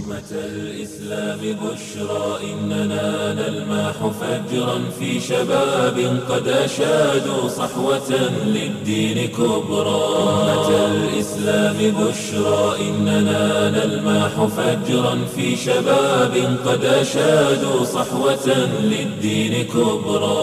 أمة الإسلام بشرى إننا نلمح فجرا في شباب قد أشادوا صحوة للدين كبرى أمة الإسلام بشرى إننا نلمح فجرا في شباب قد أشادوا صحوة للدين كبرى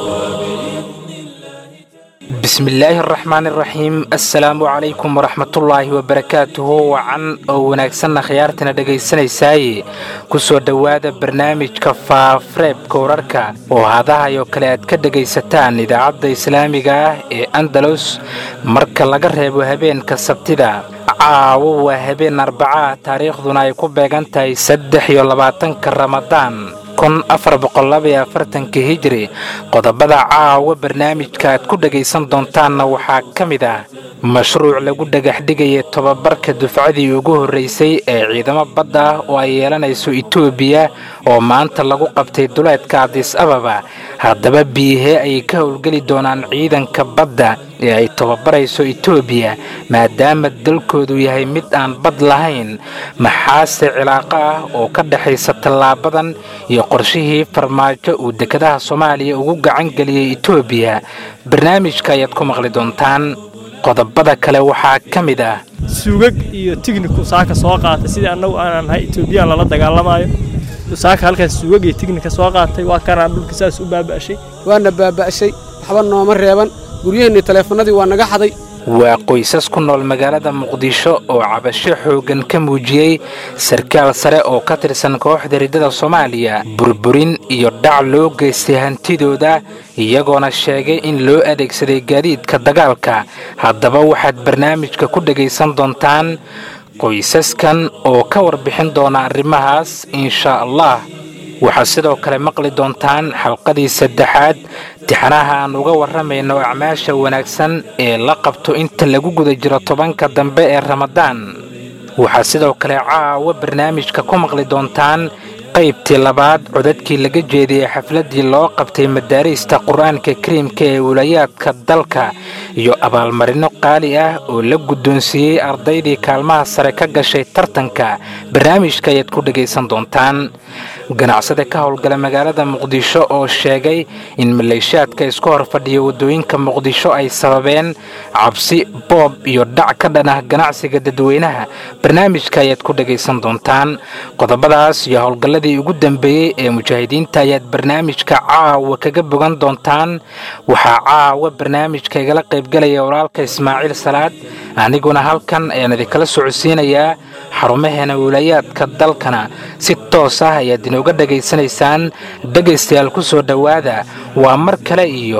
bismillaahi araxmaan iraxiim assalaamu calaykum waraxmatullaahi wabarakaatuhu wacan oo wanaagsanna khiyaartana dhegaysanaysaay kusoo dhowaada barnaamijka faafreebka wararka oo hadahay oo kale aad ka dhegaysataan idaacadda islaamiga ah ee andalus marka laga reebo habeenka sabtida caawo waa habeen arbacaa taariikhduna ay ku beegan tahay saddex iyo labaatanka ramadaan kun afar boqollabaiyo afartanka hijiri qodobada caawa barnaamijka aad ku dhegaysan doontaanna waxaa ka mid ah mashruuc lagu dhagax dhigaya tobabarka dufcadii ugu horraysay ee ciidamo badda ah oo ay yeelanayso etoobiya oo maanta lagu qabtay duleedka adis ababa haddaba biihee ayay ka howlgeli doonaan ciidanka badda ee ay tobabarayso etoobiya maadaama dalkoodu yahay mid aan bad lahayn maxaase cilaaqo ah oo ka dhexaysa tallaabadan iyo qorshihii farmaajo uu dekedaha soomaaliya ugu gacan geliyey etoobiya barnaamijka ayaad ku maqli doontaan qodobada kale waxaa ka mid ah suugag iyo tigniku saaka soo qaatay sidii annagu aanan nahay etoobiyaan lala dagaalamaayo saaka halkaas suugag iyo tignika soo qaatay waa kanaan dhulka saas u baaba'shay waana baaba'shay waxba nooma reeban guryaheennii taleefannadii waa naga xaday waa qoysas ku nool magaalada muqdisho oo cabasho xooggan ka muujiyey sarkaal sare oo ka tirsan kooxda riddada soomaaliya burburin iyo dhac loo geystay hantidooda iyagoona sheegay in loo adeegsaday gaadiidka dagaalka haddaba waxaad barnaamijka ku dhegaysan doontaan qoysaskan oo ka warbixin doona arrimahaas inshaa allah waxaad sidoo kale maqli doontaan xalqadii saddexaad tixanaha aan uga warramayno acmaasha wanaagsan ee la qabto inta lagu guda jiro tobanka dambe ee ramadaan waxaad sidoo kale caawa barnaamijka ku maqli doontaan qaybtii labaad codadkii laga jeediyey xafladdii loo qabtay madaariista qur-aanka kariimka ee wulayaadka dalka iyo abaalmarino qaali ah oo la guddoonsiiyey ardaydii kaalmaha sare ka gashay tartanka barnaamijka ayaad ku dhegaysan doontaan ganacsade ka howlgala magaalada muqdisho oo sheegay in maleeshaadka isku hor fadhiya waddooyinka muqdisho ay sababeen cabsi boob iyo dhac ka dhan ah ganacsiga dadweynaha barnaamijka ayaad ku dhegaysan doontaan qodobadaas iyo howlgalladii ugu dambeeyey ee mujaahidiinta ayaad barnaamijka caawa kaga bogan doontaan waxaa caawa barnaamijka igala qaybgalaya walaalka ismaaciil salaad aniguna halkan ayaan idinkala socodsiinayaa xarumaheena wilayaadka dalkana si toos ah ayaad inooga dhegaysanaysaan dhegaystayaal ku soo dhowaada waa mar kale iyo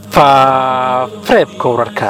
faareebka wararka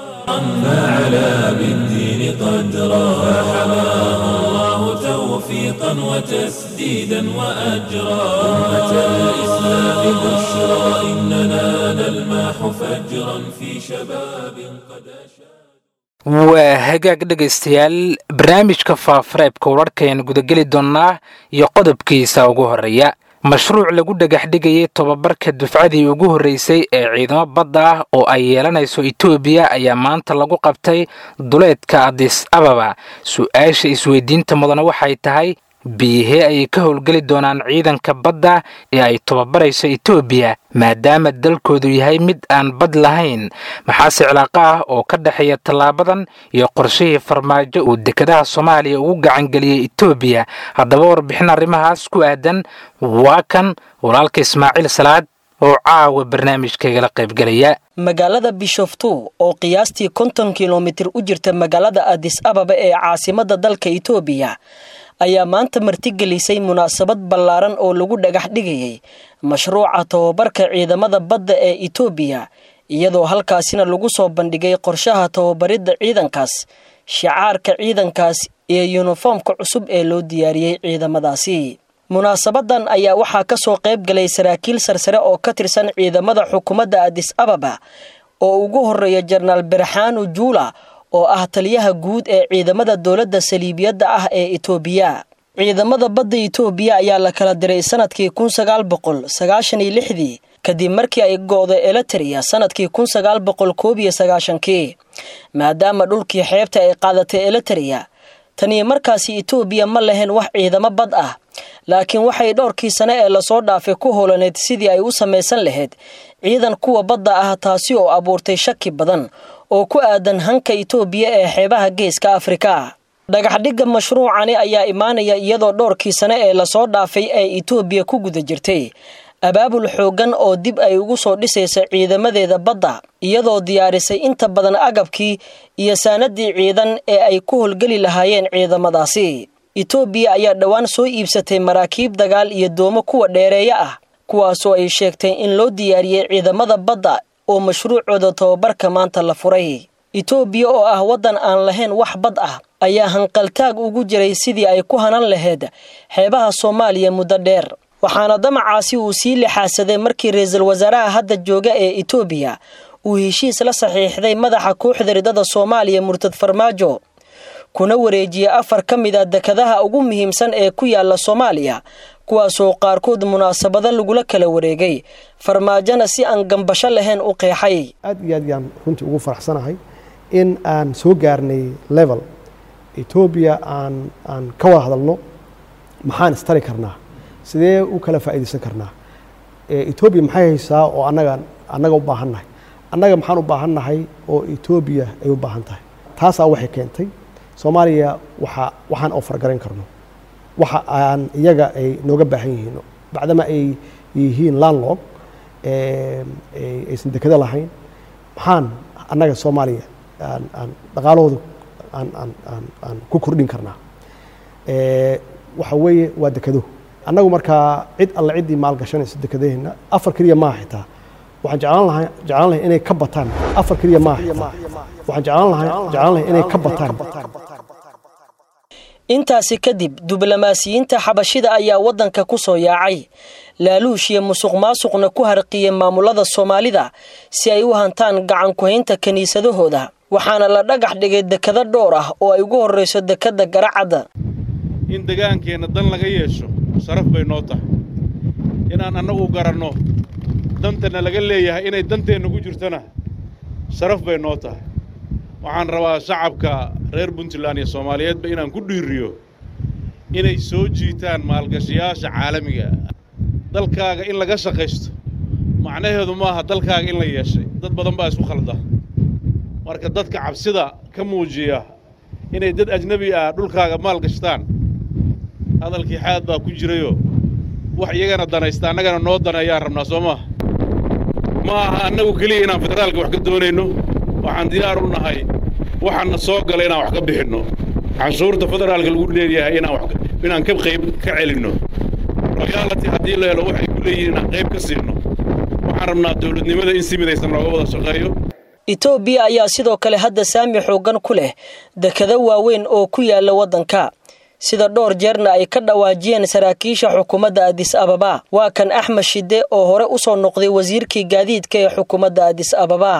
فعلى بالدين قدرا فحماه الله توفيقا وتسديدا وأجرا أمة الإسلام بشرى إننا نلمح فجرا في شباب قد أشاد waa hagaag dhegaystayaal barnaamijka faafareebka wararka ayaan gudageli doonnaa iyo qodobkiisa ugu horreeya mashruuc lagu dhagax dhigayay tobabarka dufcadii ugu horraysay ee ciidamo badda ah oo ay yeelanayso etoobiya ayaa maanta lagu qabtay duleedka adis ababa su-aasha isweydiinta mudana waxay tahay biihee ayay ka howlgeli doonaan ciidanka badda ee ay tobabarayso etoobiya maadaama dalkoodu yahay mid aan bad lahayn maxaase cilaaqo ah oo ka dhexeeya tallaabadan iyo qorshihii farmaajo uu dekedaha soomaaliya ugu gacangeliyey etoobiya haddaba warbixin arrimahaas ku aadan waa kan walaalka ismaaciil salaad oo caawa barnaamijkaygala qaybgelaya magaalada bishoftu oo qiyaastii konton kilomitir u jirta magaalada adis ababa ee caasimadda dalka etoobiya ayaa maanta martigelisay munaasabad ballaaran oo lagu dhagax dhigayay mashruuca tababarka ciidamada badda ee etoobiya iyadoo halkaasina lagu soo bandhigay qorshaha tababaridda ciidankaas shicaarka ciidankaas iyo yuniformka cusub ee loo diyaariyey ciidamadaasi munaasabadan ayaa waxaa ka soo qayb galay saraakiil sarsare oo ka tirsan ciidamada xukuumadda adis ababa oo ugu horeeya jenaraal berxaanu juula oo ah taliyaha guud ee ciidamada dowladda saliibiyadda ah ee itoobiya ciidamada badda itoobiya ayaa la kala diray sanadkii kun sagaal boqol sagaashan iyo lixdii kadib markii ay go'day eliteria sanadkii kun sagaal boqol koob iyo sagaashankii maadaama dhulkii xeebta ay qaadatay eliteria taniyo markaasi itoobiya ma lahayn wax ciidamo bad ah laakiin waxay dhowrkii sane ee lasoo dhaafay ku holaneyd sidii ay u samaysan lahayd ciidan kuwa badda ah taasi oo abuurtay shaki badan oo ku aadan hanka itoobiya ee xeebaha geeska afrika dhagaxdhigga mashruucani ayaa imaanaya iyadoo dhowrkii sane ee lasoo dhaafay ay itoobiya ku guda jirtay abaabul xooggan oo dib ay ugu soo dhisaysa ciidamadeeda badda iyadoo diyaarisay inta badan agabkii iyo saanadii ciidan ee ay ku howlgeli lahaayeen ciidamadaasi itoobiya ayaa dhowaan soo iibsatay maraakiib dagaal iyo doomo kuwa dheereeya ah kuwaasoo ay sheegtay in loo diyaariyey ciidamada badda oo mashruucooda tababarka maanta la furay itoobiya oo ah waddan aan lahayn wax bad ah ayaa hanqaltaag ugu jiray sidii ay ku hanan lahayd xeebaha soomaaliya muddo dheer waxaana damacaasi uu sii lixaasaday markii ra-iisul wasaaraha hadda jooga ee itoobiya uu heshiis la saxiixday madaxa kooxda ridada soomaaliya murtad farmaajo kuna wareejiyey afar ka mid a dekadaha ugu muhiimsan ee ku yaala soomaaliya kuwaasoo qaarkood munaasabado lagula kala wareegay farmaajona si aan gambasho lahayn u qeexay aad iyo aad yaan runtii ugu faraxsanahay in aan soo gaarnay level etoobiya aan aan ka wada hadalno maxaan istari karnaa sidee u kala faa'iidaysan karnaa etoobiya maxay haysaa oo annaga annaga u baahan nahay annaga maxaan u baahan nahay oo etoobiya ay u baahan tahay taasaa waxay keentay soomaaliya waxa waxaan oo fargarayn karno waxa aan iyaga ay nooga baahan yihiin bacdama ay yihiin landlog aysan dekado lahayn maxaan annaga soomaaliya aan aan dhaqaalahooda aan aan aan aan ku kordhin karnaa waxa weeye waa dekado annagu markaa cid alle ciddii maalgashanaysa dekadaheenna afar keliya maaha xitaa waxaan jeclaan lahaa jeclaan lahay inay ka bataan afar keliya maaha xitaa waxaan jeclaan lahaa jeclaan lahay inay ka bataan intaasi kadib diblomaasiyiinta xabashida ayaa waddanka ku soo yaacay laaluush iyo musuq maasuqna ku harqiyey maamulada soomaalida si ay u hantaan gacan ku-haynta kiniisadahooda waxaana la dhagax dhigay dekado dhowr ah oo ay ugu horrayso dekadda garacadda in degaankeenna dan laga yeesho sharaf bay noo tahay inaan annagu garanno dantana laga leeyahay inay danteenna ku jirtona sharaf bay noo tahay waxaan rabaa shacabka reer puntland iyo soomaaliyeedba inaan ku dhiiriyo inay soo jiitaan maalgashayaasha caalamiga dalkaaga in laga shaqaysto macnaheedu maaha dalkaaga in la yeeshay dad badan baa isku khalda marka dadka cabsida ka muujiya inay dad ajnebi ah dhulkaaga maal gashtaan hadalkii xaad baa ku jirayoo wax iyagana danaysta annagana noo daneeyaan rabnaa soo maaha ma aha annagu keliya inaan federaalka wax ka doonayno waxaan diyaar u nahay waxaanna soo gala inaan wax ka bixinno canshuurta federaalka lagu leeyahay inaan ka qayb ka celinno royaalati haddii la helo waxay ku leeyihiin inaan qayb ka siinno waxaan rabnaa dawladnimada in si midaysan looga wada shaqeeyo itoobiya ayaa sidoo kale hadda saami xooggan ku leh dekado waaweyn oo ku yaala waddanka sida dhowr jeerna ay ka dhawaajiyeen saraakiisha xukuumadda adis ababa waa kan axmed shide oo hore u soo noqday wasiirkii gaadiidka ee xukuumadda adis ababa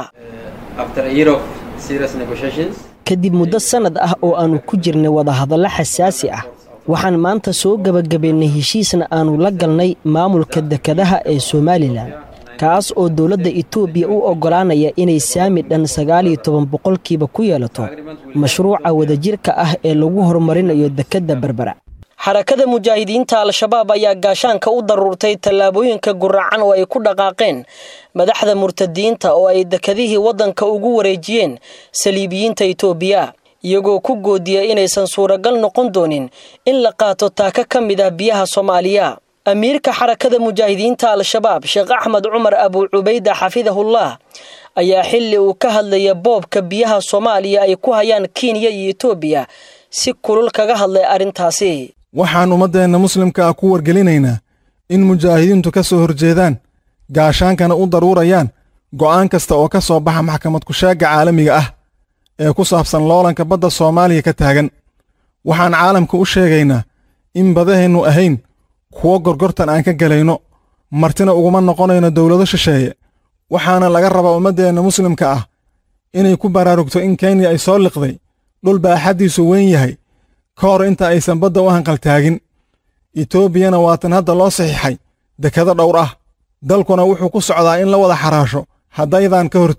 kadib muddo sannad ah oo aannu ku jirnay wadahadallo xasaasi ah waxaan maanta soo gebagabaynay heshiisna aannu la galnay maamulka dekadaha ee somalilan kaas oo dowladda itoobiya u oggolaanaya inay saami dhan sagaaliyo toban boqolkiiba ku yeelato mashruuca wadajirka ah ee lagu horumarinayo dekedda berbera xarakada mujaahidiinta al-shabaab ayaa gaashaanka u daruurtay tallaabooyinka guracan oo ay ku dhaqaaqeen madaxda murtadiinta oo ay dekadihii waddanka ugu wareejiyeen saliibiyiinta itoobiya iyagoo ku goodiya inaysan suuragal noqon doonin in la qaato taaka ka mid ah biyaha soomaaliya amiirka xarakada mujaahidiinta al-shabaab sheekh axmed cumar abuu cubayda xafidahullah ayaa xilli uu ka hadlaya boobka biyaha soomaaliya ay ku hayaan kenya iyo etoobiya si kulul kaga hadlay arrintaasi waxaan ummaddeenna muslimka ah ku wargelinaynaa in mujaahidiintu ka soo horjeedaan gaashaankana u daruurayaan go'aan kasta oo ka soo baxa maxkamad kushaagga caalamiga ah ee ku saabsan loolanka badda soomaaliya ka taagan waxaan caalamka u sheegaynaa in badaheennu ahayn kuwo gorgortan aan ka gelayno martina uguma noqonayno dowlado shisheeye waxaana laga rabaa ummaddeenna muslimka ah inay ku baraarugto in kenya ay soo liqday dhul baaxaddiisu weyn yahay ka hor inta aysan badda u hanqaltaagin etoobiyana waatan hadda loo saxiixay dekado dhowr ah dalkuna wuxuu ku socdaa in la wada xaraasho haddaydaan ka hortegin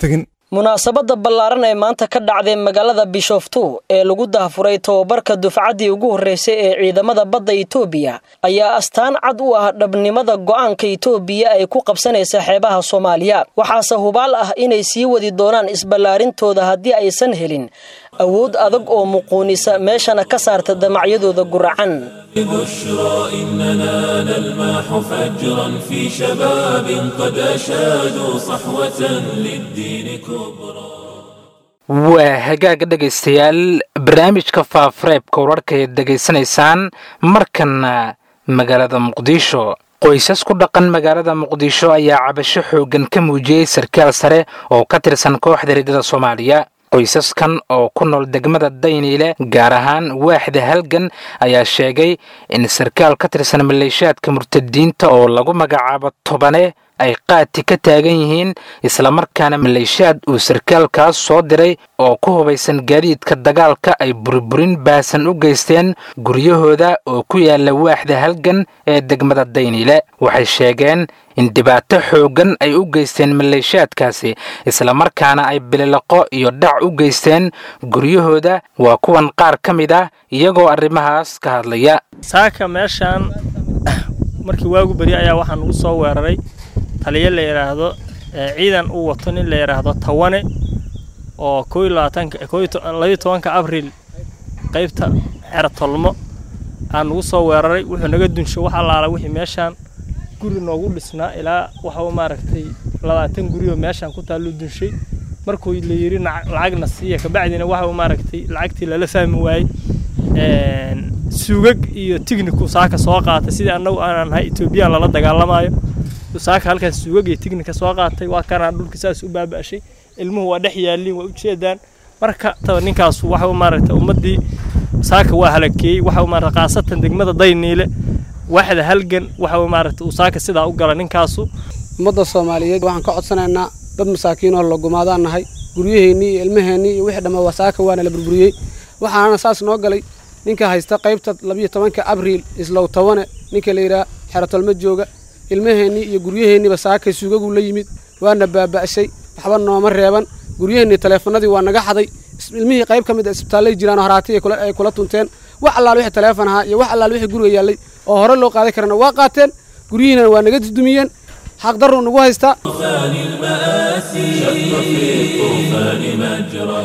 munaasabadda ballaaran ee maanta ka dhacday magaalada bishoftu ee lagu daahfuray tobabarka dufcaddii ugu horreysay ee ciidamada badda itoobiya ayaa astaan cad u ah dhabnimada go'aanka itoobiya ay ku qabsanaysa xeebaha soomaaliya waxaase hubaal ah inay sii wadi doonaan isballaarintooda haddii aysan helin awood adag oo muquunisa meeshana ka saarta damacyadooda guracan بشرى إننا نلمح فجرا في شباب قد أشادوا صحوة للدين كبرى waa hagaaga dhegaystayaal barnaamijka faafareebka wararka eed degaysanaysaan markanna magaalada muqdisho qoysas ku dhaqan magaalada muqdisho ayaa cabasho xooggan ka muujiyey sarkaal sare oo ka tirsan kooxda riddada soomaaliya qoysaskan oo ku nool degmada dayniile gaar ahaan waaxda halgan ayaa sheegay in sarkaal ka tirsan maleeshiyaadka murtadiinta oo lagu magacaabo tobane ay qaati ka taagan yihiin islamarkaana maleeshiyaad uu sarkaalkaas soo diray oo ku hubaysan gaadiidka dagaalka ay burburin baasan u geysteen guryahooda oo ku yaala waaxda halgan ee degmada dayniile waxay sheegeen in dhibaato xooggan ay u geysteen maleeshiyaadkaasi islamarkaana ay bililiqo iyo dhac u geysteen guryahooda waa kuwan qaar ka mid ah iyagoo arrimahaas ka hadlaya saaka meeshaan markii waagu beri ayaa waxaa nagu soo weeraray taliyo la yidhaahdo ciidan uu wato nin la yidhaahdo tawane oo koo iyo labaatanka koo labayo tobanka abriil qaybta xero tolmo aa nagu soo weeraray wuxuu naga dunsho wax allaala wixii meeshaan guri noogu dhisnaa ilaa waxa maaragtay labaatan guriyoo meeshaan ku taalluu dunshay markuu la yidhi lacagna siiya kabacdina waxa maaragtay lacagtii lala fahmi waayey suugag iyo tigniku saaka soo qaatay sidii annagu aanan nahay etoobiyaan lala dagaalamaayo saaka halkaas suugag iyo tignika soo qaatay waa kanaan dhulka saas u baaba'shay ilmuhu waa dhex yaaliin waa ujeedaan marka taba ninkaas waxa maaragtay ummaddii saaka waa halakeeyey waxa maaragtay khaasatan degmada dayniile waaxda halgan waxa maaragtay uu saaka sidaa u gala ninkaasu ummadda soomaaliyeed waxaan ka codsanaynaa dad masaakiin oo lagumaadaan nahay guryaheennii iyo ilmaheennii iyo wixii dhamma waa saaka waana la burburiyey waxaana saas noo galay ninka haysta qaybta labiyo tobanka abriil islow tawane ninka la yidhaha xerotolmo jooga ilmaheennii iyo guryaheennii saakay suugagu la yimid waana baaba'shay waxba nooma reeban guryaheennii taleefanadii waa naga xaday ilmihii qayb ka mid a isbitaallay jiraan oo haraati ay kula tunteen wax allaal wixii taleefon ahaa iyo wax allaal wixii guriga yaallay oo hore loo qaadan karana waa qaateen guryihiina waa naga dudumiyeen xaqdarruu nagu haystaa طوفان المآسي شق في الطوفان مجرى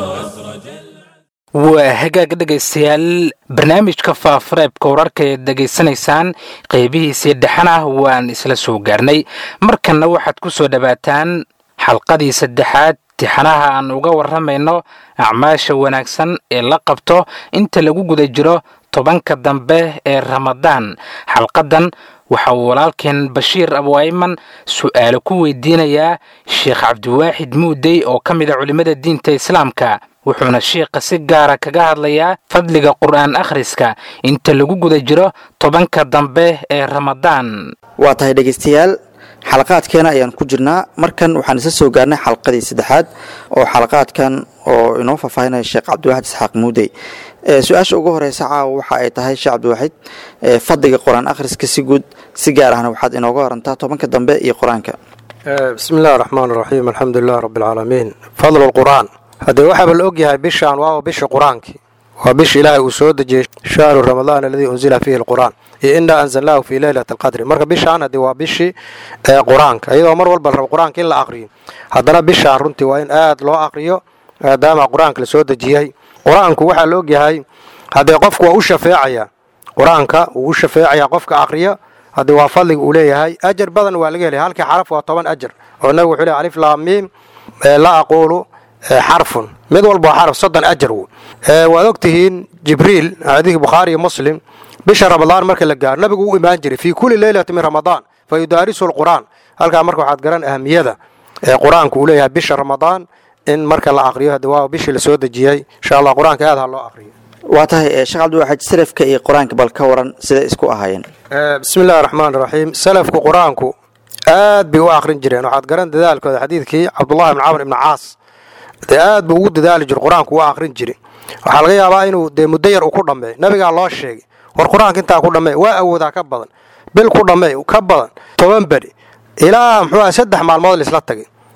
waa hagaag dhegaystayaal barnaamijka faafareebka wararka eed degaysanaysaan qaybihiisii dhexan ah waan isla soo gaarnay markanna waxaad ku soo dhowaataan xalqadii saddexaad tixanaha aan uga warramayno acmaasha wanaagsan ee la qabto inta lagu guda jiro tobanka dambe ee ramadaan xalqadan waxa uu walaalkeen bashiir abwayman su'aalo ku weydiinayaa sheekh cabdiwaaxid muudey oo ka mid a culimmada diinta islaamka wuxuuna shiikha si gaara kaga hadlayaa fadliga qur'aan akhriska inta lagu guda jiro tobanka dambe ee ramadaan waa tahay dhegaystayaal xalaqaadkeena ayaan ku jirnaa markan waxaan isla soo gaarnay xalqadii saddexaad oo xalaqaadkan oo inoo faahfaahinaya sheekh cabdiwaxid isxaaq muudey su-aasha ugu horeysa caawa waxa ay tahay sheekh cabdiwaxid fadliga qur-aan akhriska si guud si gaar ahna waxaad inooga warantaa tobanka dambe iyo qur-aanka bismi illahi raxmaan raxiim alxamdu lilah rabbi alcaalamiin fadlu lqur'aan haddee waxaaba la ogyahay bishaan waa bisha qur-aankii waa bisha ilaahay uu soo dejiyey shahru ramadaan aladii unzila fiihi alqur'aan iyo innaa anzalnaahu fii leylati alqadri marka bishaan haddee waa bishii qur-aanka iyadoo mar walba la rabo qur-aanka in la aqriyo haddana bishaan runtii waa in aad loo aqriyo maadaama qur-aanka la soo dejiyey qur-aanku waxaa la ogyahay haddee qofku waa u shafeecaya qur-aanka wuu u shafeecayaa qofka aqriya haddii waa fadliga uu leeyahay ajar badan waa laga helaya halkii xaraf waa toban ajar oo nabigu wuxuu leeyahay alif laam miim la aquulu xarfun mid walba waa xaraf soddon ajar w waad og tihiin jibriil xadiidkii bukhaari iyo muslim bisha ramadaan marka la gaaro nabigu u imaan jiray fii kulli leylati min ramadaan fa yudaarisu lqur'aan halkaa marka waxaad garan ahamiyada ee qur-aanku uu leeyahay bisha ramadaan in marka la aqriyo haddi waa bishii la soo dejiyey insha allah qur-aanka aad ha loo aqriyo waa tahay sheekh cabdiwaxid salafka iyo qur-aanka bal ka waran siday isku ahaayeen bismi illahi raxmaan raxiim salafku qur-aanku aad bay u aqrin jireen waxaad garan dadaalkooda xadiidkii cabdullahi ibn camr ibn caas dee aad buu ugu dadaali jir qur-aanku waa aqrin jiri waxaa laga yaabaa inuu dee muddo yar uu ku dhammeey nabigaa loo sheegay war qur-aanka intaa ku dhammee waa awoodaa ka badan bil ku dhammee ka badan toban beri ilaa muxuu aha saddex maalmood laisla tagay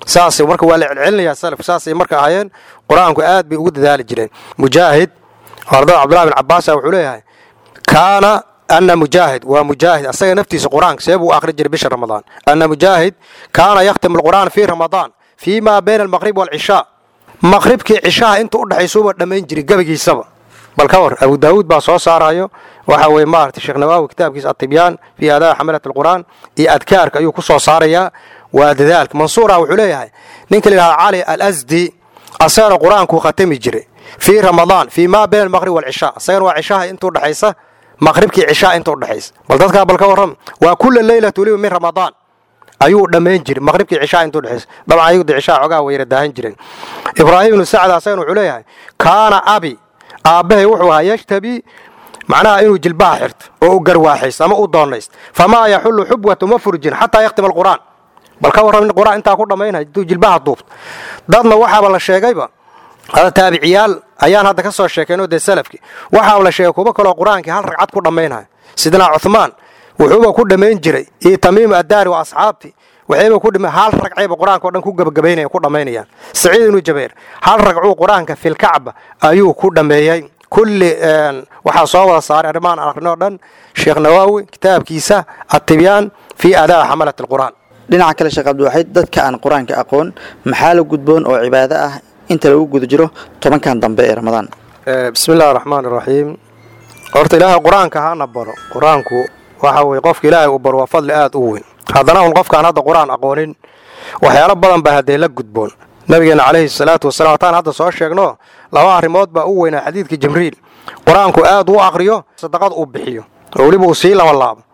saasay marka waa la celcelinayaa salafku saasay marka ahaayeen qur-aanku aad bay ugu dadaali jireen mujaahid ardada cabdullahi bin cabbaasa wuxuu leeyahay kaana ana mujaahid waa mujaahid asaga naftiisa qur-aanka see buu akhri jiray bisha ramadaan ana mujaahid kaana yakhtimu alqur'aan fii ramadaan fii maa bayna almaqrib waalcishaa maqribkii cishaha inta u dhexaysuuba dhammayn jiray gebagiisaba bal ka war abu daawuud baa soo saarayo waxa weye maarata sheekh nawaawi kitaabkiisa atibyaan fii aadaai xamalat alqur'aan iyo adkaarka ayuu ku soo saarayaa waa dadaalka mansuura wuxuu leeyahay ninka la yidhahda cali alasdi asagana qur-aankuu khatami jiray fii ramadaan fii maa bayna almaqrib waalcishaa asagana waa cishaha inta udhexaysa maqribkii cishaa inta udhexaysa bal dadkaa bal ka warram waa kula leylatu liba min ramadaan ayuu dhammayn jiray maqribkii cishaa inta udhexaysa dabcan ayagda cishaa xogaa wayra daahan jireen ibraahim ibnu sacd asagana wuxuu leeyahay kaana abi aabbahay wuxuu ahaa yashtabi macnaha inuu jilbaha xirto oo u garwaaxaysto ama u doonaysto famaa yaxullu xubwatu ma furjin xataa yaktima alqur'aan bal ka warram in qur'aan intaa ku dhammaynay intuu jilbaha duubto dadna waxaaba la sheegayba hada taabiciyaal ayaan hadda ka soo sheekaynoo dee salafki waxaaba la sheegay kuwo kaloo qur-aankii hal ragcad ku dhammaynaya sidnaa cuhmaan wuxuuba ku dhammayn jiray iyo tamiimu addaari wa asxaabti waxayba ku dhima hal ragcayba qur-aanka o dhan ku gabagabaynaya ku dhammaynayaan saciid ibnu jabeer hal ragcuu qur-aanka filkacba ayuu ku dhammeeyey kulli waxaa soo wada saaray arrimahan akhrinoo dhan sheekh nawaawi kitaabkiisa atibyaan fii adaa xamalat alqur'aan dhinaca kale sheekh cabdiwaxiid dadka aan qur-aanka aqoon maxaa la gudboon oo cibaado ah inta lagu guda jiro tobankan dambe ee ramadaan bismi illahi raxmaan iraxiim horta ilaahay qur-aanka hana baro qur-aanku waxa weye qofka ilaahay uu baro waa fadli aad u weyn haddana un qofkaan hadda qur-aan aqoonin waxyaalo badan baa haddee la gudboon nabigeena calayhi salaatu wasalaam hataan hadda soo sheegno laba arrimood baa u weynaa xadiidka jibriil qur-aanku aad u aqriyo sadaqad uu bixiyo oo weliba uu sii laba laabo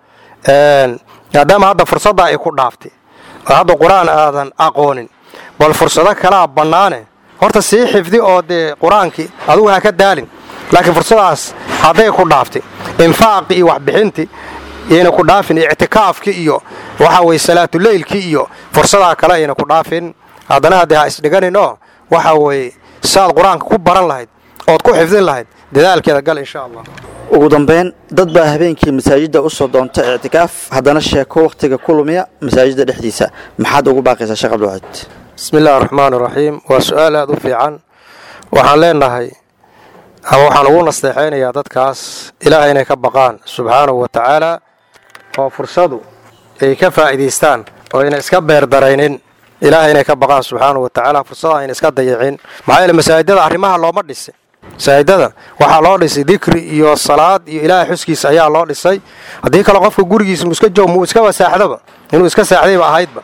maadaama hadda fursaddaa ay ku dhaaftay oo hadda qur-aan aadan aqoonin bal fursado kalaa bannaane horta sii xifdi oo dee qur-aankii adugu ha ka daalin laakiin fursadaas hadday ku dhaaftay infaaqi iyo waxbixinti yayna ku dhaafin ictikaafki iyo waxa weye salaatuleylki iyo fursadaa kale ayna ku dhaafin haddana haddee ha isdhiganinoo waxa weeye saaad qur-aanka ku baran lahayd ood ku xifdin lahayd dadaalkeeda gal insha allah ugu dambeyn dad baa habeenkii masaajidda u soo doonta ictikaaf haddana sheeko wakhtiga ku lumiya masaajidda dhexdiisa maxaad ugu baaqaysaa sheekh cabdiwaxiid bismi illahi araxmaan iraxiim waa su-aal aad u fiican waxaan leenahay ama waxaan ugu nasteexaynayaa dadkaas ilaahay inay ka baqaan subxaanahu wa tacaala oo fursadu ay ka faa'iidaystaan oo ayna iska beerdaraynin ilaahay inay ka baqaan subxaanahu wa tacaala fursada ayna iska dayicin maxaa yeele masaajidada arrimaha looma dhisay masaajidada waxaa loo dhisay dikri iyo salaad iyo ilaahay xuskiisa ayaa loo dhisay haddii kale qofka gurigiisa mu iska joog muu iska wasaaxdaba inuu iska saaxdayba ahaydba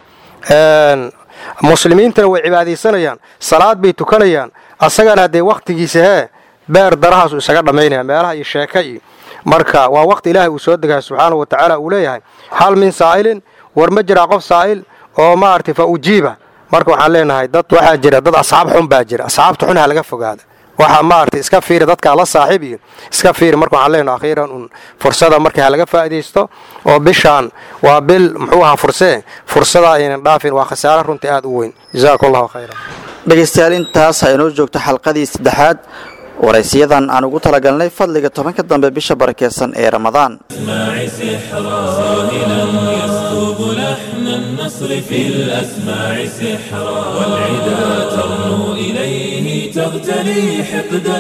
muslimiintana way cibaadaysanayaan salaad bay tukanayaan asagana haddee wakhtigiisa hee beer darahaasu isaga dhammaynaya meelaha iyo sheeka iyo marka waa waqti ilaahay uu soo degaya subxaanahu wa tacaala uu leeyahay hal min saa'ilin war ma jiraa qof saa'il oo maaragtay fa ujiiba marka waxaan leenahay dad waxaa jira dad asxaab xun baa jira asxaabta xun ha laga fogaada waxaa maaragtay iska fiiri dadkaa la saaxiib iyo iska fiiri marka waxaan leenahay akhiiran un fursada marka ha laga faa'iidaysto oo bishaan waa bil muxuu ahaa fursee fursada aynan dhaafin waa khasaare runtii aad u weyn jazaakum allahu khayran dhegaystayaal intaas ha inoo joogto xalqadii saddexaad waraysiyadan aan ugu talagalnay fadliga tobanka dambe bisha barakeysan ee ramadaan اسماع سحرا ساهلا يسكب لحن النصر في الأسماع سحرا والعدا ترنو إليه تغتلي حقدا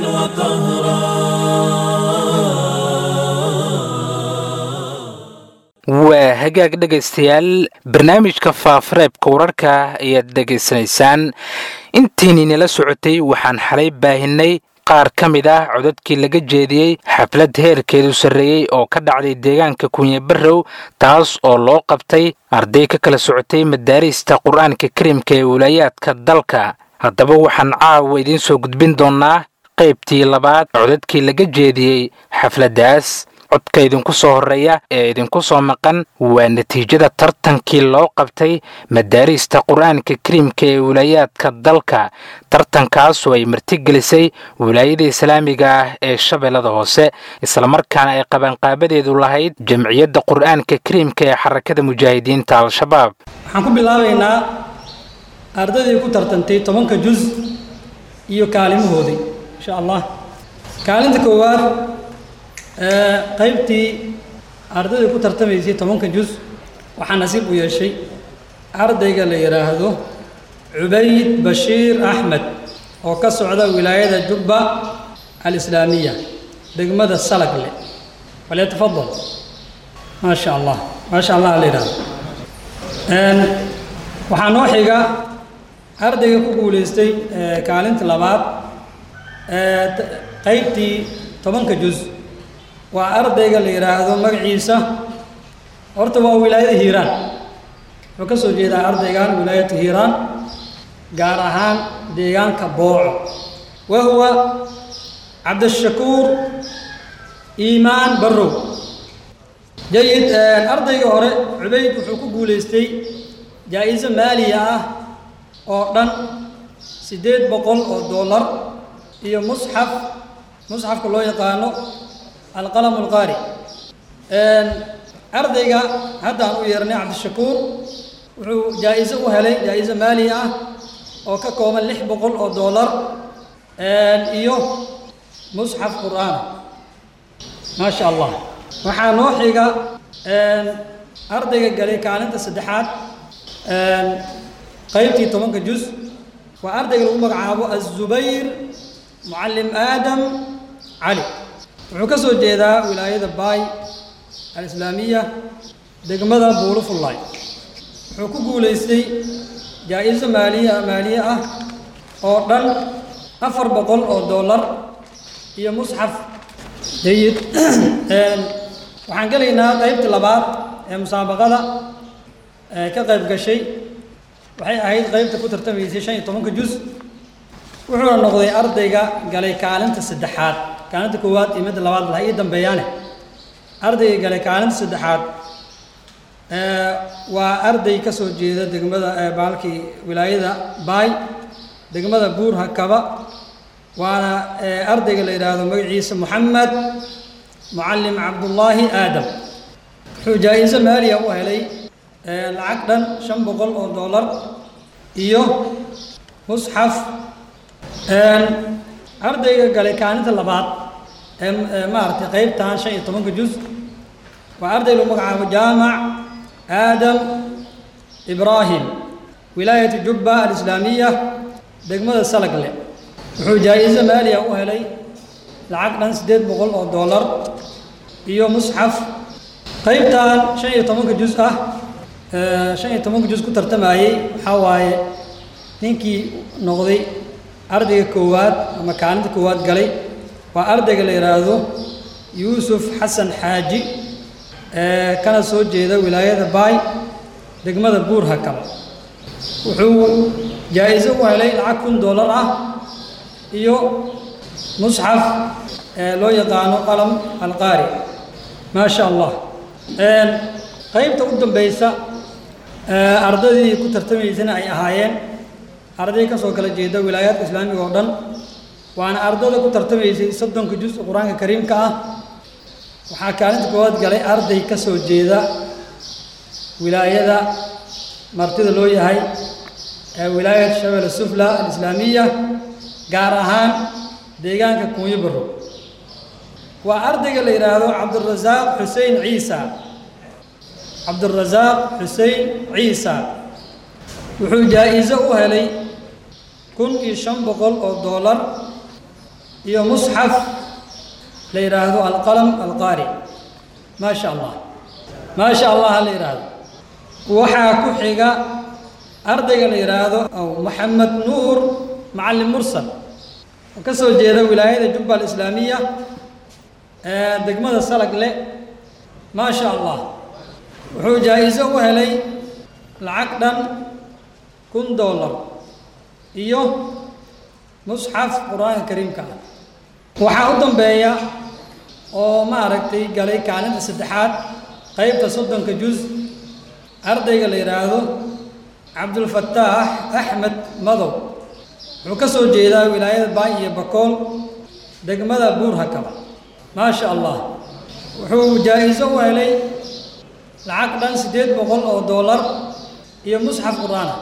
وقهرا waa hagaag dhegaystayaal barnaamijka faafareebka wararka ayaad dhegaysanaysaan intiininala socotay waxaan xalay baahinay qaar ka mid ah codadkii laga jeediyey xaflad heerkeedu sarreeyey oo ka dhacday deegaanka kunye barrow taas oo loo qabtay arday ka kala socotay madaarista qur-aanka karimka ee wilaayaadka dalka haddaba waxaan caawa idiin soo gudbin doonnaa qaybtii labaad codadkii laga jeediyey xafladdaas codka idinku soo horreeya ee idinku soo maqan waa natiijada tartankii loo qabtay madaarista qur-aanka kariimka ee wilaayaadka dalka tartankaasoo ay martigelisay wilaayada islaamiga ah ee shabeellada hoose islamarkaana ay qabanqaabadeedu lahayd jamciyadda qur-aanka kariimka ee xarakada mujaahidiinta al-shabaab waxaan ku bilaabaynaa ardaydii ku tartantay tobanka jus iyo kaalimahoodii insha allah kaalinta koowaad qaybtii ardayda ku tartamaysay tobanka jus waxaa nasiib u yeeshay ardayga la yidhaahdo cubayd bashiir axmed oo ka socda wilaayada jubba alislaamiya degmada salagle falyatafadal maa sha allah maa sha allah la yidhahdo waxaa noo xiga ardayga ku guulaystay kaalinta labaad qaybtii tobanka juz waa ardayga la yidhaahdo magaciisa horta waa wilaayada hiiraan wuxuu ka soo jeedaa ardaygan wilaayata hiiraan gaar ahaan deegaanka booco wa huwa cabdishakuur iimaan barrow jayid ardayga hore cubayd wuxuu ku guulaystay jaa-iso maaliya ah oo dhan siddeed boqol oo dollar iyo musxaf musxafka loo yaqaano alqalam alqaari ardayga haddaan u yeernay cabdishakuur wuxuu jaa-iso u helay jaa-iso maali ah oo ka kooban lix boqol oo dollar iyo musxaf qur'aan maa sha allah waxaa noo xiga ardayga galay kaalinta saddexaad qaybtii tobanka juz waa ardayga lagu magacaabo azubayr mucallim aadam cali wuxuu ka soo jeedaa wilaayada baay alislaamiya degmada buulufullaay wuxuu ku guulaystay jaa-iso maaliya maaliye ah oo dhan afar boqol oo dollar iyo musxaf jayid waxaan gelaynaa qaybtii labaad ee musaabaqada ka qayb gashay waxay ahayd qaybta ku tartamaysay shan iyo tobanka juz wuxuuna noqday ardayga galay kaalinta saddexaad kaalinta koowaad iyo midda labaad bal ha ii dambeeyaane ardayga galay kaalinta saddexaad waa arday ka soo jeeda degmada baalkii wilaayada baay degmada buur hakaba waana ardayga la yidhaahdo magaciisa moxamed mucallim cabdullaahi aadam wuxuu jaa-iso maaliya u helay lacag dhan shan boqol oo dollar iyo musxaf ardayga galay kaalinta labaad ee maaragtay qaybtan shan iyo tobanka juz waa arday lagu magacaabo jaamac aadam ibraahim wilaayatu jubba alislaamiya degmada salagle wuxuu jaa-iso maaliya u helay lacag dhan siddeed boqol oo dollar iyo musxaf qaybtan shan iyo tobanka juz ah shan iyo tobanka juz ku tartamayey waxaa waaye ninkii noqday ardayga koowaad ama kaalinta koowaad galay waa ardayga la yidhaahdo yuusuf xasan xaaji kana soo jeeda wilaayada baay degmada buur hakaba wuxuu jaa-iso u helay lacag kun dollar ah iyo musxaf loo yaqaano qalam alqaari maa sha allah qaybta u dambaysa ardaydii ku tartamaysana ay ahaayeen arday ka soo kala jeeda wilaayaadka islaamiga oo dhan waana ardada ku tartamaysay soddonka juz qur-aanka kariimka ah waxaa kaalinta koowaad galay arday ka soo jeeda wilaayada martida loo yahay ee wilaayat shabel sufla alislaamiya gaar ahaan deegaanka kunyo barro waa ardayga la yidhaahdo cabdurasaaq xuseen ciisa cabdurasaaq xuseen ciisa wuxuu jaa-iso u helay kun iyo shan boqol oo dollar iyo musxaf la yidhaahdo alqalam alqaari maa sha allah maa sha allah ha la yidhaahdo waxaa ku xiga ardayga la yidhaahdo aw maxamed nuur macallim mursal oo ka soo jeeda wilaayada jubba alislaamiya ee degmada salagle maa sha allah wuxuu jaa-iso u helay lacag dhan kun dollar iyo musxaf qur-aanka kariimka ah waxaa u dambeeya oo maaragtay galay kaalinta saddexaad qaybta soddonka juz ardayga la yidhaahdo cabdulfataax axmed madow wuxuu ka soo jeedaa wilaayada baay iyo bakool degmada buur hakaba maa sha allah wuxuu jaa-iso u helay lacag dhan siddeed boqol oo dollar iyo musxaf qur-aana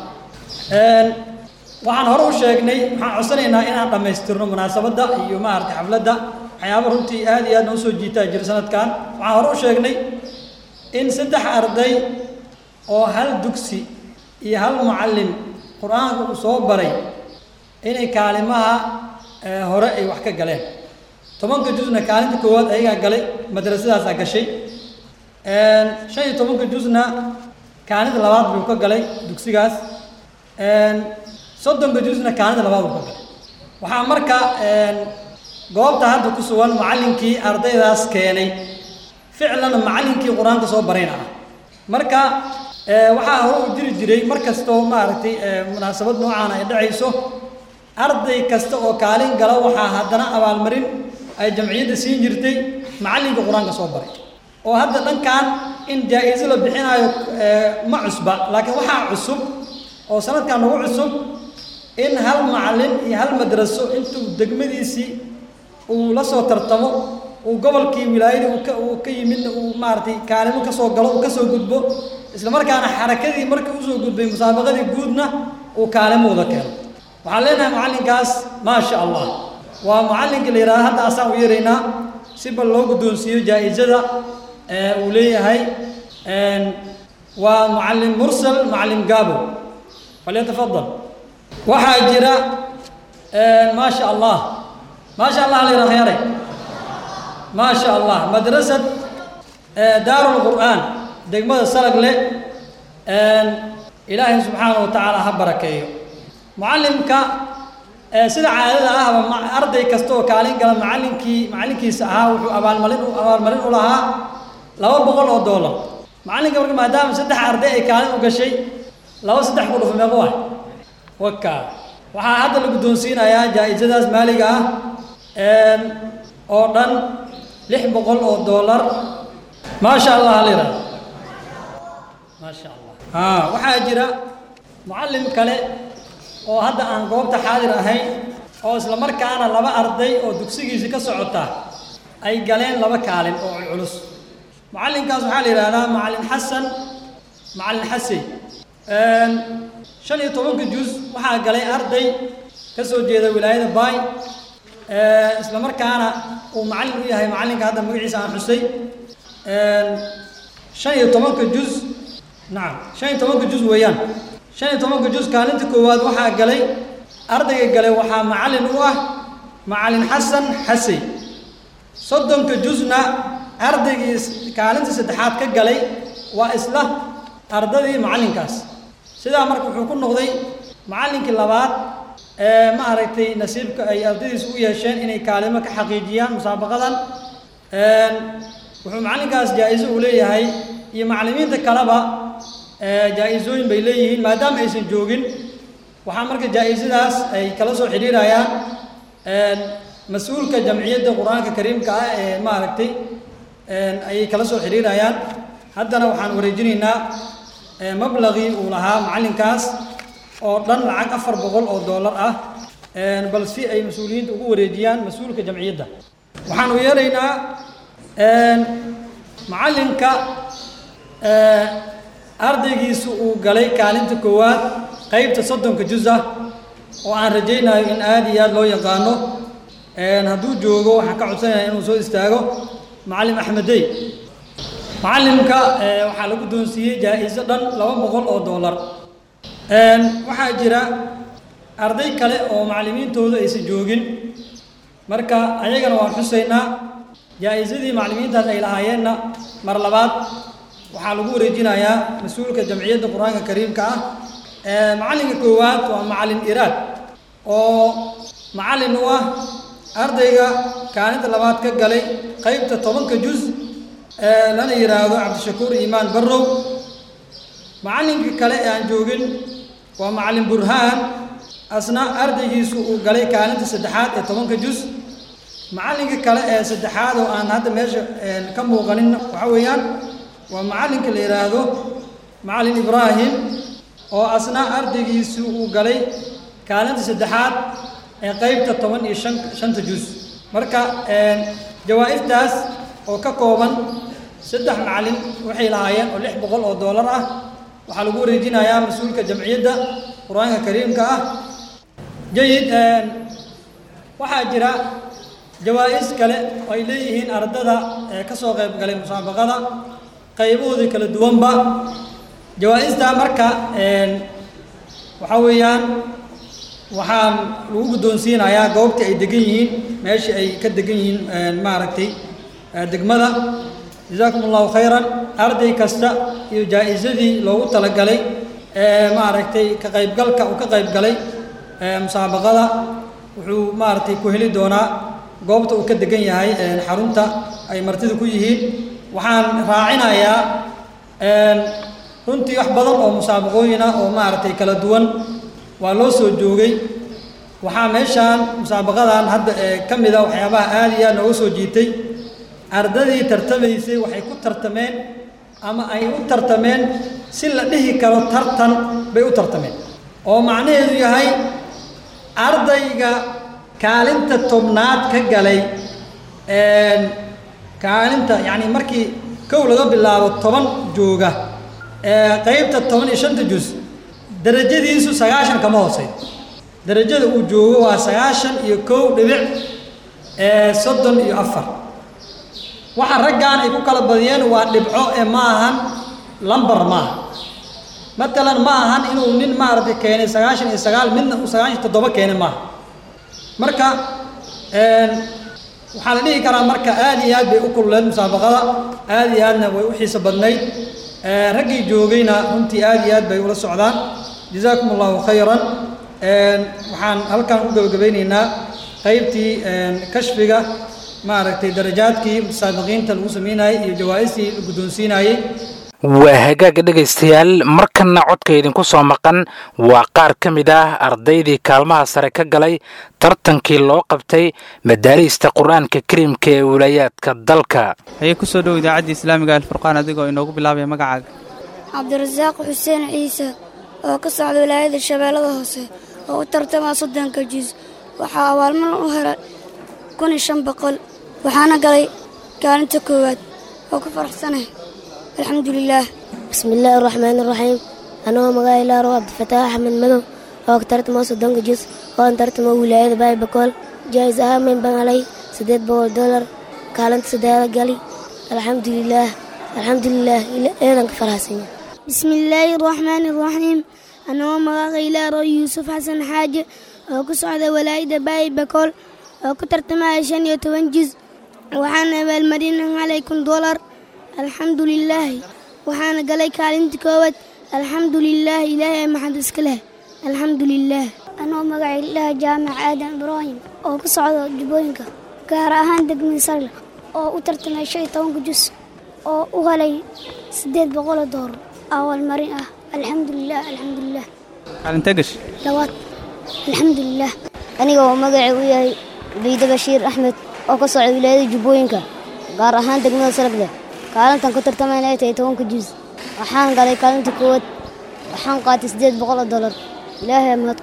waxaan hore u sheegnay waxaan codsanaynaa inaan dhammaystirno munaasabadda iyo maaragtay xafladda waxyaaba runtii aad iyo aad noo soo jiitaa jira sanadkan waxaan hore u sheegnay in saddex arday oo hal dugsi iyo hal mucallim qur-aanka uu soo baray inay kaalimaha hore ay wax ka galeen tobanka jusna kaalinta koowaad ayagaa galay madrasadaasaa gashay shan iyo tobanka jusna kaalinta labaad buu ka galay dugsigaas soddonka jusna kaalinta labaad buu ka galay waxaa marka goobta hadda ku sugan macallinkii ardaydaas keenay ficlan macallinkii qur-aanka soo barayna ah marka waxaa hore u jiri jiray mar kastoo maaragtay munaasabad noocaana ay dhacayso arday kasta oo kaalin gala waxaa haddana abaalmarin ay jamciyadda siin jirtay macallinka qur-aanka soo baray oo hadda dhankan in jaa-iso la bixinayo ma cusba laakiin waxaa cusub oo sanadkan nagu cusub in hal macallin iyo hal madraso intuu degmadiisii uu la soo tartamo uu gobolkii wilaayadii uu ka uu ka yimidna uu maaragtay kaalimo ka soo galo uu ka soo gudbo isla markaana xarakadii markii usoo gudbay musaabaqadii guudna uu kaalimo wada keeno waxaan leenahay macallinkaas maa sha allah waa macallinka la yidhahda hadda asaan u yeeraynaa si bal loo guddoonsiiyo jaa-isada uu leeyahay waa macallin mursal macallin gaabo falyatafadal waxaa jira maa sha allah maa sha allah la yidhaha khyaray maa sha allah madrasad daaru lqur'aan degmada salagle ilaahay subxaana wa tacaala ha barakeeyo mucallimka sida caadada ahba arday kasta oo kaalin gala macallinkii macallinkiisa ahaa wuxuu abaalmarin abaalmarin u lahaa laba boqol oo doolar macallinka marka maadaama saddex arday ay kaalin u gashay laba saddex ku dhufa meeqo ah waka waxaa hadda la guddoonsiinayaa jaa-isadaas maaliga ah oo dhan lix boqol oo doolar maa sha allah hal yidhahdo maa sha allah ha waxaa jira mucallim kale oo hadda aan goobta xaadir ahayn oo isla markaana laba arday oo dugsigiisi ka socota ay galeen laba kaalin oo culculus mucallinkaas waxaa la yidhahdaa macallin xasan macallin xasey shan iyo tobanka juz waxaa galay arday ka soo jeeda wilaayada baay isla markaana uu macallin u yahay macallinka hadda magaciisa aan xusay shan iyo tobanka juz nacam shan iyo tobanka juz weeyaan shan iyo tobanka juz kaalinta koowaad waxaa galay ardayga galay waxaa macallin u ah macallin xasan xasey soddonka juzna ardaygii kaalinta saddexaad ka galay waa isla ardadii macallinkaas sidaa marka wuxuu ku noqday macallinkii labaad ee ma aragtay nasiibka ay ardaydiis u yeesheen inay kaalimo ka xaqiijiyaan musaabaqadan wuxuu macallinkaas jaa-iso uu leeyahay iyo macallimiinta kaleba jaa-isooyin bay leeyihiin maadaama aysan joogin waxaa marka jaa-isadaas ay kala soo xidhiirayaan mas-uulka jamciyadda qur-aanka kariimka ah ee maaragtay ayay kala soo xidhiirayaan haddana waxaan wareejinaynaa mablaqii uu lahaa macallinkaas oo dhan lacag afar boqol oo dollar ah bal si ay mas-uuliyiinta ugu wareejiyaan mas-uulka jamciyadda waxaan u yeeraynaa macallinka ardaygiisu uu galay kaalinta koowaad qaybta soddonka juz ah oo aan rajaynayo in aada iyo aada loo yaqaano hadduu joogo waxaan ka codsanaya inuu soo istaago macallim axmedey macallimka waxaa la guddoonsiiyey jaa-iso dhan laba boqol oo dollar waxaa jira arday kale oo macallimiintooda aysan joogin marka ayagana waan xusaynaa jaa-isadii macallimiintaas ay lahaayeenna mar labaad waxaa lagu wareejinayaa mas-uulka jamciyadda qur-aanka kariimka ah macallinka koowaad waa macallin iraad oo macallin u ah ardayga kaalinta labaad ka galay qaybta tobanka juz lana yidhaahdo cabdishakuur iimaan barrow macallinka kale ee aan joogin waa macallin burhaan asna ardaygiisu uu galay kaalinta saddexaad ee tobanka juz macallinka kale ee saddexaad oo aan hadda meesha ka muuqanin waxa weeyaan waa macallinka la yidhaahdo macallin ibraahim oo asna ardaygiisu uu galay kaalinta saddexaad ee qaybta toban iyo shan shanta juz marka jawaa-iftaas oo ka kooban saddex macallin waxay lahaayeen oo lix boqol oo dollar ah waxaa lagu wareejinayaa mas-uulka jamciyadda qur-aanka kariimka ah jayid waxaa jira jawaa-is kale oo ay leeyihiin ardada ee ka soo qayb galay musaabaqada qaybahoodii kala duwanba jawaa-istaa marka waxaa weeyaan waxaan lagu guddoonsiinayaa goobtii ay degan yihiin meeshii ay ka degan yihiin maaragtay degmada jazaakum allahu khayran arday kasta iyo jaa-isadii loogu talagalay maaragtay ka qaybgalka uu ka qaybgalay musaabaqada wuxuu maaragtay ku heli doonaa goobta uu ka degan yahay xarunta ay martida ku yihiin waxaan raacinayaa runtii wax badan oo musaabaqooyin ah oo maaragtay kala duwan waa loo soo joogay waxaa meeshaan musaabaqadan hadda ee ka mid a waxyaabaha aada iyo aad nooga soo jiitay ardadii tartamaysay waxay ku tartameen ama ay u tartameen si la dhihi karo tartan bay u tartameen oo macnaheedu yahay ardayga kaalinta tobnaad ka galay kaalinta yacni markii kow laga bilaabo toban jooga qaybta toban iyo shanta jus darajadiisu sagaashan kama hoosey darajada uu joogo waa sagaashan iyo kow dhibic soddon iyo afar waxa raggan ay ku kala badiyeen waa dhibco ee ma ahan lambar maaha matalan ma ahan inuu nin maaragtay keenay sagaashan iyo sagaal midna uu sagaashan iyo toddoba keenay maaha marka waxaa la dhihi karaa marka aada iyo aad bay u kulleen musaabaqada aada iyo aadna way u xiiso badnayd raggii joogayna runtii aada iyo aad bay ula socdaan jazaakum allahu khayran waxaan halkan u gabagabaynaynaa qaybtii kashfiga maaragtay darajaadkii musaabiqiinta lagu sameynayay iyo jawaa-istii la guddoonsiinayey waa hagaaga dhegaystayaal markanna codka idinku soo maqan waa qaar ka mid ah ardaydii kaalmaha sare ka galay tartankii loo qabtay madaariista qur-aanka kariimka ee wilaayaadka dalka haye ku soo dhow idaacaddii islaamiga alfurqaan adigoo inoogu bilaabaya magacaaga cabdirasaaq xuseen ciise oo ka socda wilaayada shabeellada hoose oo u tartamaa soddonka jiis waxaa abaalmarin u helay kun iyo shan boqol waxaana galay kaalinta koowaad oo ku faraxsanay alxamdu lilaah bismillaahi araxmaani iraxiim anagoo magaca ilaaro cabdifataax axmed madow oo ka tartamoo soddonka jis oo an tartamoo wilaayada baayibakool jaais ahaan mayn baan helay siddeed boqol dolar kaalinta saddeeda gali alxamdulilaah alxamdulilaah eedan ka faraxsanya bismillaahi araxmaani iraxiim anagoo magaca ilaaro yuusuf xasan xaaje oo ku socda walaayada baayibakool oo ku tartamaya shan iyo toban jis waxaana abaalmarina halay kun dolar alxamdu lilaahi waxaana galay kaalinta koowaad alxamdu lilaah ilaahay maxad iska leh alxamdu lilaah anoo magacay ilaah jaamac aadan ibraahim oo ku socda jubbooyinka gaar ahaan degmada sarle oo u tartamay shan iyo tobanka jus oo u helay siddeed boqoloo doolar awalmarin ah alxamdu lilah alxamdu lilah kaalintee gash labaad alxamdu lilah aniga oo magacay u yahay ciide bashiir axmed oo ka socda wilaayada jubbooyinka gaar ahaan degmada sargle kaalintan ku tartamayna ay tahay tobanka juus waxaan galay kaalinta koowaad waxaan qaatay siddeed boqoloo dollar ilaahay mahad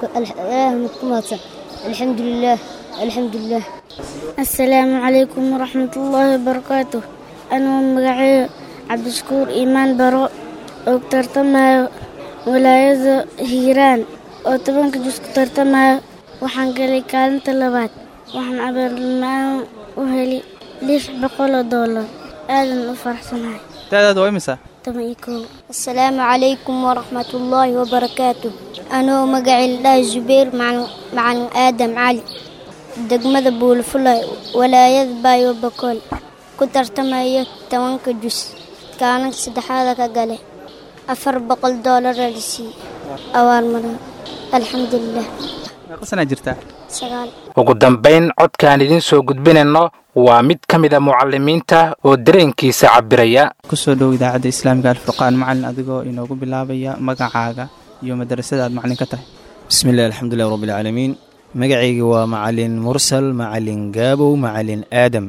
ku mahadsan alxamdu lilaah alxamdu lilaah assalaamu calaykum waraxmatullaahi wabarakaatu anuu magaceeyo cabdishakuur iimaan baro oo ku tartamayo wilaayada hiiraan oo tobanka juus ku tartamayo waxaan galay kaalinta labaad waxaan abaalmaan u heli lix boqoloo dollar aadan u faraxsanahay da'daadu waa imisa toban iyo kow assalaamu calaykum waraxmatullaahi wabarakaatu anoo magacii ladhahay zubayr macalin aadam cali degmada buulfulay walaayada baayo bakool ku tartamaya tobanka jus kaalinka saddexaada ka gale afar boqol doolara la siiyey awaalmarin alxamdulilah meeqasanaa jirtaa sagaal ugu dambayn codkaan idiin soo gudbinayno waa mid ka mid a mucalimiinta oo dareenkiisa cabiraya kusoo dhow idaacadda islaamiga alfurqaan macalin adigoo inoogu bilaabaya magacaaga iyo madrasada aad macalin ka tahay bismillahi alxamdulilah rabbilcaalamiin magacayga waa macalin mursal macalin gaabow macalin aadam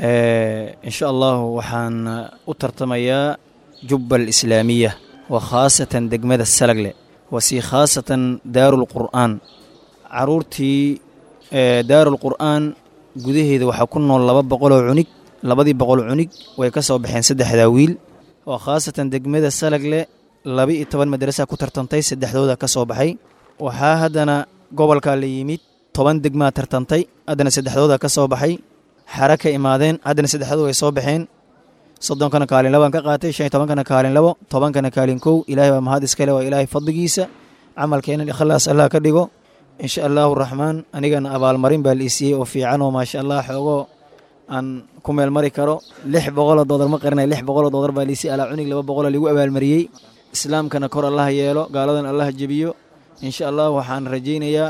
insha allahu waxaan u tartamayaa jubba alislaamiya wa khaasatan degmada salagle wasi khaasatan daarulqur'aan caruurtii daarulqur'aan gudaheeda waxaa ku nool laba boqoloo cunig labadii boqol cunig way ka soo baxeen saddexdaa wiil oo khaasatan degmada salagle laba-iyo toban madrasa ku tartantay saddexdooda ka soo baxay waxaa haddana gobolkaa la yimid toban degmaa tartantay haddana saddexdooda ka soo baxay xara ka imaadeen haddana saddexdooda way soo baxeen soddonkana kaalin labaan ka qaatay shan iyo tobankana kaalin labo tobankana kaalin kow ilaahay baa mahad iskale waa ilaahay fadligiisa camalkeenan ikhlaas allah ka dhigo insha allahu raxmaan anigana abaalmarin baa la isiiyey oo fiican oo maasha allah xoogoo aan ku meel mari karo lix boqoloo doodar ma qarinay lix boqoloo doodar baa liisiy alaa cunig laba boqoloo ligu abaalmariyey islaamkana kor allah yeelo gaaladan allah jebiyo insha allah waxaan rajaynayaa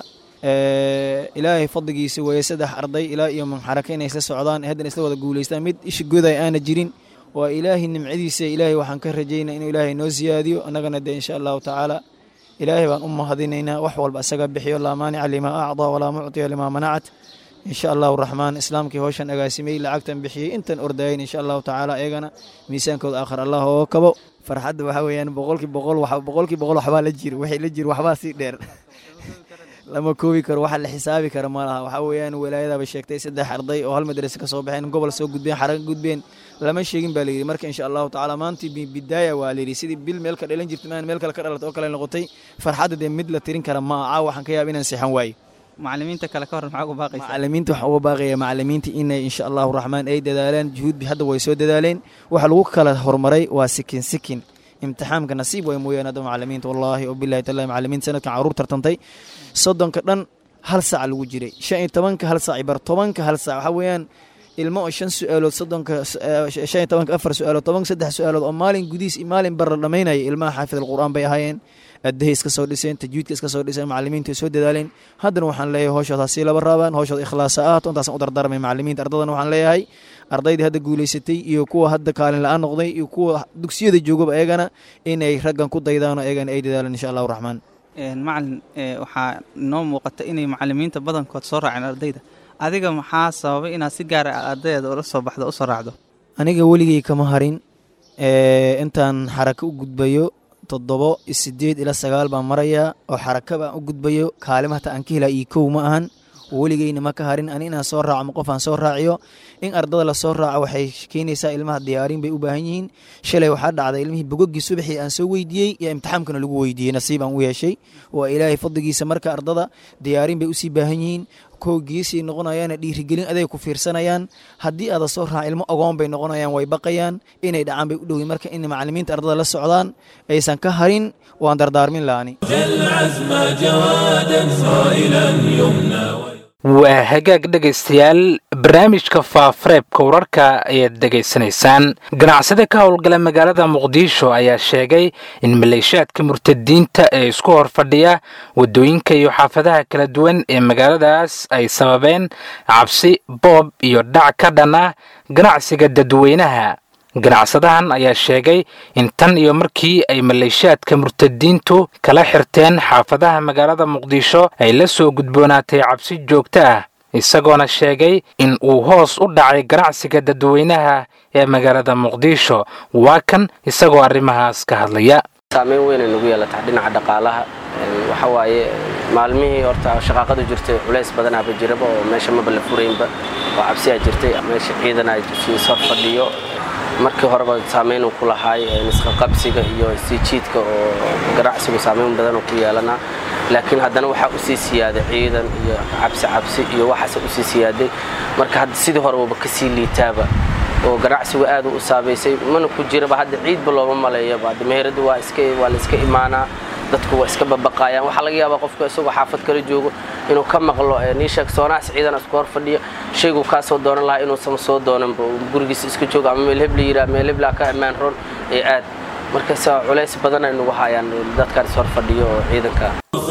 ilaahay fadligiisa weeye saddex arday ilaa iyo manxaraka inay isla socdaan haddana isla wada guulaystaan mid isha gooday aana jirin waa ilaahay nimcadiisa ilaahay waxaan ka rajaynaa inuu ilaahay noo siyaadiyo annagana dee insha allahu tacaala ilaahay baan u mahadinaynaa wax walba isaga bixiyo laa maanica limaa acdaa walaa muctiya limaa manacat insha allahu raxmaan islaamkii howshan agaasimay lacagtan bixiyey intan ordayen insha allahu tacaala iyagana miisaankooda aakhir allah oo kabo farxadda waxaa weeyaan boqolkii boqol boqolkii boqol waxbaa la jiro wixii la jiro waxbaa sii dheer lama koobi karo waxa la xisaabi kara ma laha waxaa weeyaan walaayadaba sheegtay saddex arday oo hal madrase ka soo baxeen gobol soo gudbeen xara ka gudbeen lama sheegin baa layidhi marka insha allahu tacaala maantii bidaaya waa layidhi sidii bil meel ka dhalan jirta maan meel kale ka dhalatay oo kale noqotay farxadda dee mid la tirin kara ma caawa waxaan ka yaaba inaan seexan waayo macalimiinta kale ka hor maxaa ugu baaqaysa macalimiinta waxaa uga baaqaya macalimiinta inay insha allahu raxmaan ay dadaalaan juhuudbi hadda way soo dadaaleen waxa lagu kala horumaray waa sikin sikin imtixaamka nasiib way mooyaan hadda macalimiinta wallaahi oo bilahi tallahi macalimiinta sanadkan caruur tartantay soddonka dhan hal saac lagu jiray shan iyo tobanka hal saac bar tobanka hal saac waxaa weeyaan ilmo oo shan su-aalood soddonka shan iyo tobanka afar su-aalood tobanka saddex su-aalood oo maalin gudihiis iyo maalin bar la dhammaynaya ilmaha xaafid alqur'aan bay ahaayeen addahay iska soo dhiseen tajwiidka iska soo dhiseen macalimiinta ay soo dadaaleen haddana waxaan leeyahay howshood hasii laba raabaan howshood ikhlaasa ahaato intaasaan u dardaarmay macalimiinta ardadana waxaan leeyahay ardaydii hadda guulaysatay iyo kuwa hadda kaalin la-aan noqday iyo kuwa dugsiyada joogaba eegana inay raggan ku daydaano eegana ay dadaalaan insha allahu raxmaan macalin waxaa noo muuqata inay macalimiinta badankood soo raaceen ardayda adiga maxaa sababay inaad si gaara ardayda ula soo baxdo usoo raacdo aniga weligay kama harin intaan xarako u gudbayo toddobo sideed ilaa sagaal baan marayaa oo xaraka baan u gudbayo kaalima hata aan ka helaa iyo kow ma ahan weligeyna ma ka harin ani inaan soo raaco ma qof aan soo raaciyo in ardada la soo raaco waxay keenaysaa ilmaha diyaarin bay u baahan yihiin shalay waxaa dhacday ilmihii bogogii subaxii aan soo weydiiyey iyo imtixaamkana lagu weydiiyey nasiib aan u yeeshay waa ilaahay fadligiisa marka ardada diyaarin bay usii baahan yihiin kow geesay noqonayaana dhiirigelin aday ku fiirsanayaan haddii aada soo raaca ilmo ogoon bay noqonayaan way baqayaan inay dhacaan bay u dhowyin marka in macalimiinta ardada la socdaan aysan ka harin waan dardaarmin laani waa hagaag dhegaystayaal barnaamijka faafareebka wararka ayaad dhegaysanaysaan ganacsade ka howlgala magaalada muqdisho ayaa sheegay in maleeshiyaadka murtadiinta ee isku hor fadhiya waddooyinka iyo xaafadaha kala duwan ee magaaladaas ay sababeen cabsi boob iyo dhac ka dhan ah ganacsiga dadweynaha ganacsadahan ayaa sheegay in tan iyo markii ay maleeshiyaadka murtadiintu kala xirteen xaafadaha magaalada muqdisho ay la soo gudboonaatay cabsi joogto ah isagoona sheegay in uu hoos u dhacay ganacsiga dadweynaha ee magaalada muqdisho waa kan isagoo arrimahaas ka hadlaya saameyn weynay nagu yeelataa dhinaca dhaqaalaha waxa waaye maalmihii horta shaqaaqadu jirtay culays badanaaba jiraba oo meesha maba la furaynba oo cabsiyaa jirtay meesha ciidana soo fadhiyo markii horeba saamayn ku lahaay isqaqabsiga iyo sii jiidka oo ganacsigu saamayn badan ku yeelanaa laakiin haddana waxaa usii siyaaday ciidan iyo cabsi cabsi iyo waxaase usii siyaaday marka hadda sidii horeba kasii liitaaba oo ganacsigu aad u saabaysay mana ku jiraba hadda ciidba looma maleeyaba hadda meheradu waa waa la iska imaanaa dadku waa iska babaqaayaan waxaa laga yaabaa qofka isagoo xaafad kala joogo inuu ka maqlo niisheeg soonaas ciidan isku hor fadhiyo shaygu kaa soo doonan lahaa inuusan soo doonanba gurigiisa iska joogo ama meel hebla yiraa meel heblaa ka ammaan ron ee aad markaas culays badan ay nagu hayaan dadkaan is hor fadhiyo oo ciidanka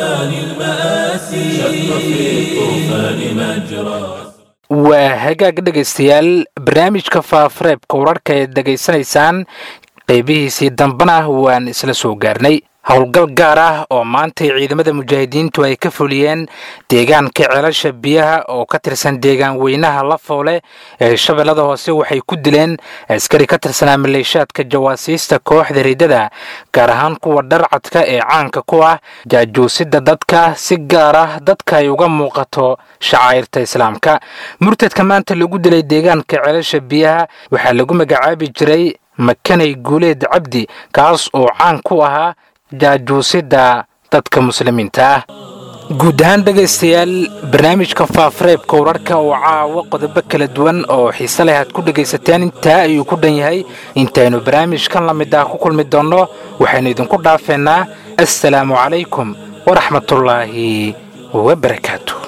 waa hagaag dhegaystayaal barnaamijka faafareebka wararka eed dhegaysanaysaan qaybihiisii dambana waan isla soo gaarnay howlgal gaar ah oo maantay ciidamada mujaahidiintu ay ka fuliyeen deegaanka ceelasha biyaha oo ka tirsan deegaan weynaha lafoole ee shabeellada hoose waxay ku dileen askari ka tirsanaa maleeshaadka jawaasiista kooxda riddada gaar ahaan kuwa dharcadka ee caanka ku ah jaajuusida dadka si gaar ah dadka ay uga muuqato shacairta islaamka murtadka maanta lagu dilay deegaanka ceelasha biyaha waxaa lagu magacaabi jiray makanay guuleed cabdi kaas oo caan ku ahaa jaajuusida dadka muslimiinta ah guud ahaan dhegaystayaal barnaamijka faafareebka wararka oo caawo qodobo kala duwan oo xiise leh aad ku dhegaysateen intaa ayuu ku dhan yahay intaynu barnaamijkan la mid ah ku kulmi doonno waxaynu idinku dhaafeynaa assalaamu calaykum waraxmatullaahi wabarakaatu